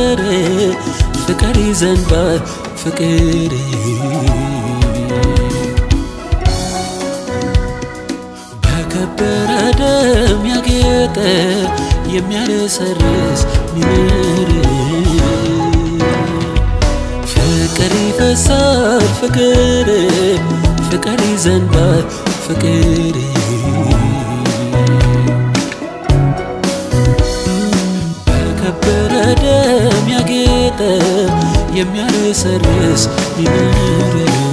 ፍቅር ፍቅር ይዘንባል ፍቅር በከበረ ደም ያጌጠ የሚያረሰርስ ሚምር ፍቅር ይፈሳል ፍቅር ፍቅር ይዘንባል ፍቅር በከበረ ደም ያጌጠ የሚያረሰርስ ሚምር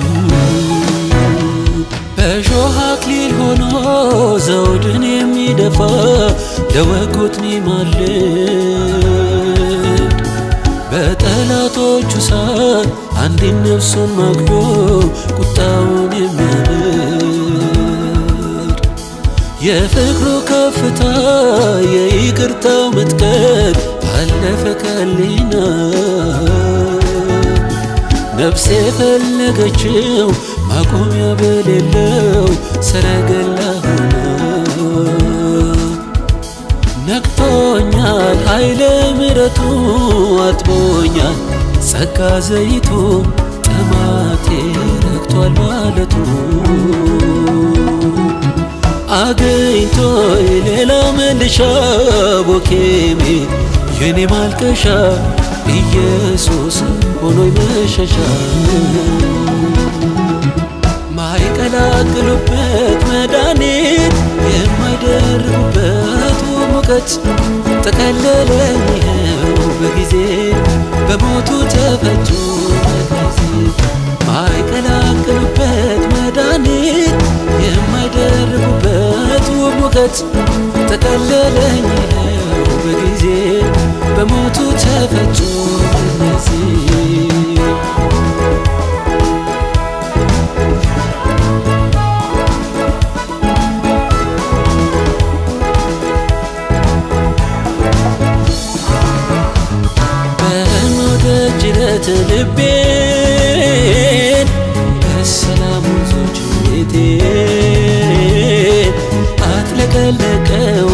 በእሾህ አክሊል ሆኖ ዘውድን የሚደፋ ለወጉት ሚማልድ በጠላቶቹ ሳት አንድን ነፍሱን ማግዶ ቁጣውን የሚያበርድ የፍቅሩ ከፍታ የይቅርታው መጥቀት አለፈ ከሊና ነፍሴ የፈለገችው ማቆሚያ በሌለው ሰረገላ ሆነ ነክቶኛል ኃይለ ምረቱ አጥቦኛል ጸጋ ዘይቱ ጥማቴ ረክቷል ማለቱ አገኝቶ ሌላ መልሻ ቦኬሜ የኔ ማልቀሻ ኢየሱስ ሆኖይ መሸሻ ማይቀላቅሉበት መድኃኒት የማይደርቡበት ሙቀት ጠቀለለኝ ይኸው በጊዜ በሞቱ ተፈቱ በጊዜ ማይቀላቅሉበት መድኃኒት የማይደርቡበት ሙቀት ጠቀለለኝ ይኸው በጊዜ በሞቱ ተፈቱ በጊዜ ጅረት ልቤን በሰላም ወንዞች ቤቴን አጥለቀለቀው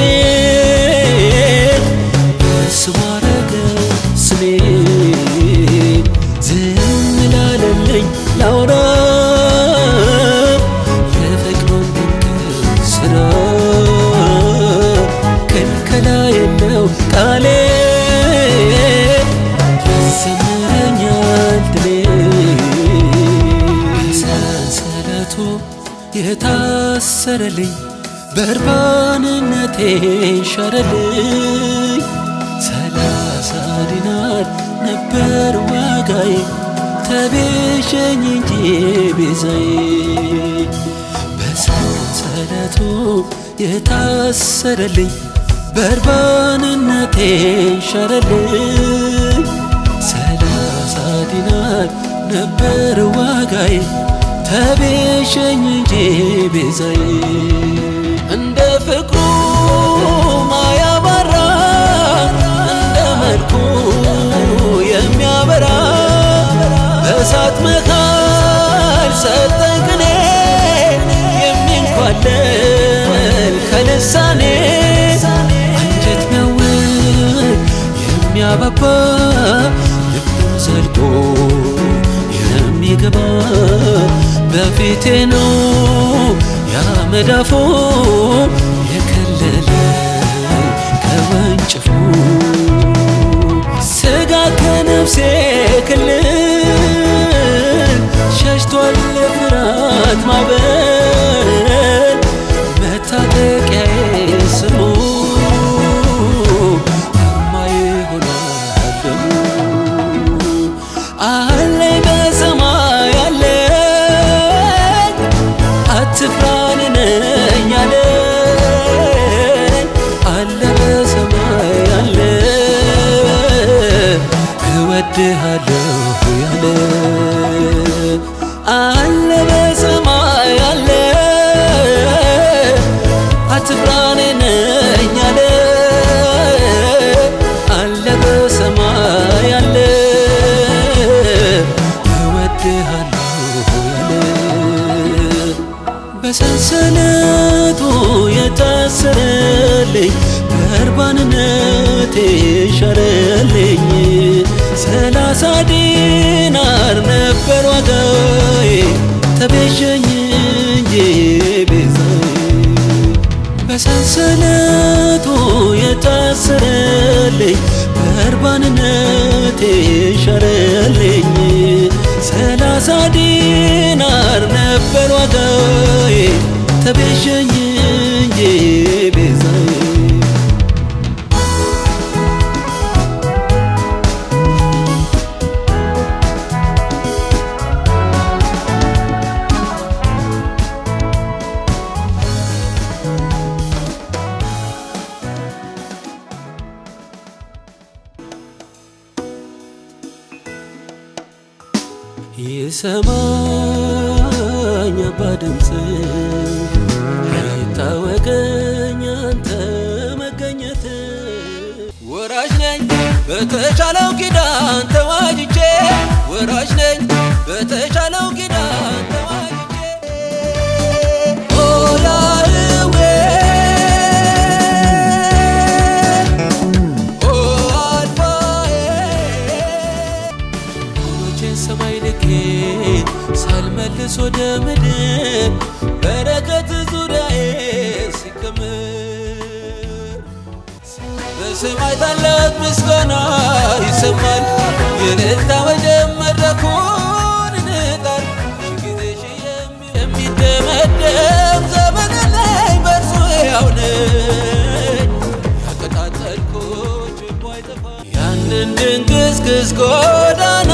አሜን በስሙ አረገው ስሜን ዝም ላለልኝ ላውራ የፍቅሩን ድንቅ ስራ ክልከላ የለው ቃሌ ያሰምረኛል ድሌ ሰንሰለቱ የታሰረልኝ በርባንነቴ ሻረልኝ ሰላሳ ዲናር ነበር ዋጋዬ ተቤዠኝ እንጂ ቤዛዬ በሰንሰለቱ የታሰረልኝ በርባንነቴ ሻረልኝ ሰላሳ ዲናር ነበር ዋጋዬ ተቤዠኝ እንጂ ቤዛዬ እንደ ፍቅሩ ማያባራ እንደ መልኩ የሚያበራ በእሳት መካል ሰጠኝ ቅኔ የሚንኳለል ከልሳኔ አንጀት ሚያውል የሚያባባ ልብን ዘልቆ የሚገባ በፊቴ ነው ያመዳፎ የከለለ ከወንጭፉ ስጋ ከነፍሴ ክልል ሸሽቷል የፍርሃት ማዕበል መታጠቂያዬ ስሙ አርማዬ ሆኗል ደሙ አለኝ በሰማይ አለኝ አትፍራን ነኝ አለኝ አለ በሰማይ አለ እወድሃለሁ ያለ አለ በሰማይ አለ አትፍራን ነኝ አለ አለ በሰማይ አለ እወድሃለሁ ያለ በሰንሰለቱ የታሰረልኝ በርባንነቴ ሻረልኝ ነበር ዋጋዬ ተቤዠኝ እንጂ ቤዛዬ ይሰማኝ አባ ድምፅ ይታወቀኝ አንተ መገኘት ወራሽ ነኝ በተቻለው ኪዳን ተዋጅቼ ወራሽ ነኝ በተቻለው ኪዳን ተዋጅቼ ኦ ያህዌ ኦ አልፋዬ እጆቼን ሰማይ ልኬ ሳልመልስ ወደ ምድር በረከት ዙሪያዬ ሲከምር በሰማይ ታላቅ ምስጋና ይሰማል። የእልልታ ወጀብ መድረኩን ይንጣል። ሺህ ጊዜ ሺህ የሚ- የሚደመደም ዘመን ላይ በእርሱ ሕያው ነኝ። ያቀጣጠልኩት ችቦ አይጠፋም። ያንን ድንግዝግዝ ጎዳና